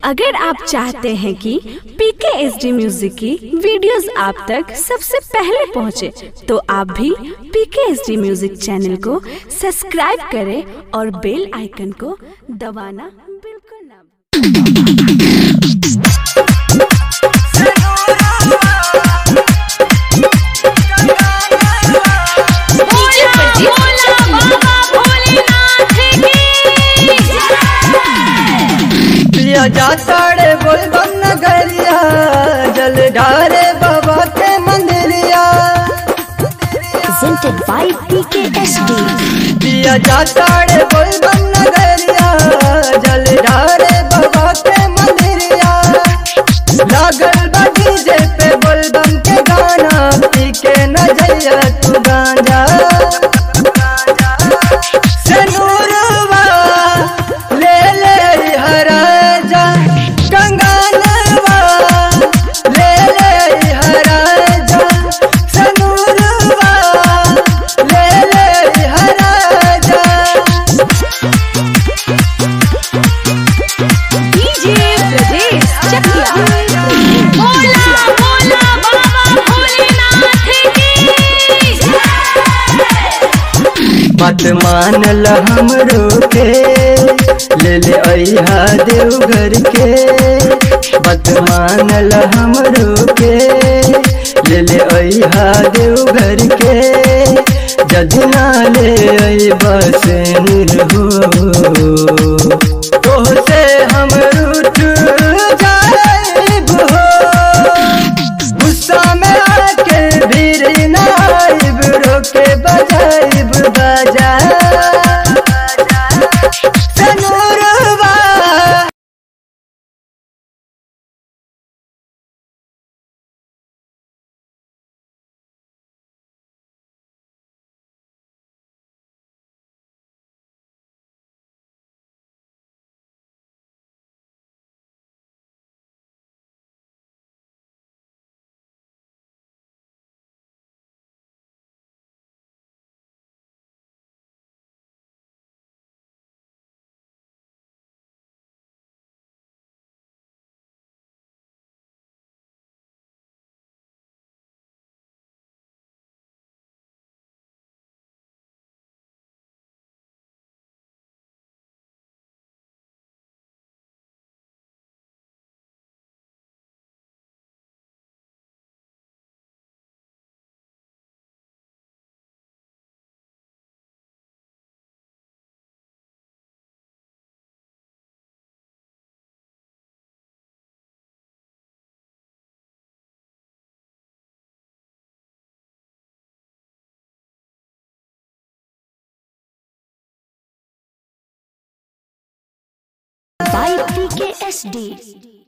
अगर आप चाहते हैं कि पीके एस डी म्यूजिक की वीडियोस आप तक सबसे पहले पहुंचे, तो आप भी PK S D music channel को सब्सक्राइब करें और बेल आइकन को दबाना बिल्कुल ना पिया जाताड़े बोल बम नगरिया जल ढारे बाबा के मंदिरिया presented by PKSD. पिया जाताड़े बोल बम नगरिया जल ढारे बाबा के मंदिरिया लागल बा डीजे पे बोल बम के गाना पी के न जइया तू गांजा सनूरवा ले ले हराजा कंगानवा ले ले हराजा सनूरवा ले ले हराजा डीजे ब्रजेश चकिया बोला बोला बाबा भोलेनाथ बात मानल हमरो के ले ले अइहा देवघर के बात मानल हमरो के ले ले अइहा देवघर के जदि ना ले अइबा से हो तोहसे हम रूठ जाइब हो गुस्सा में आके भीड़ नाइब रोके बजाइब बजा सनूरवा by PKSD.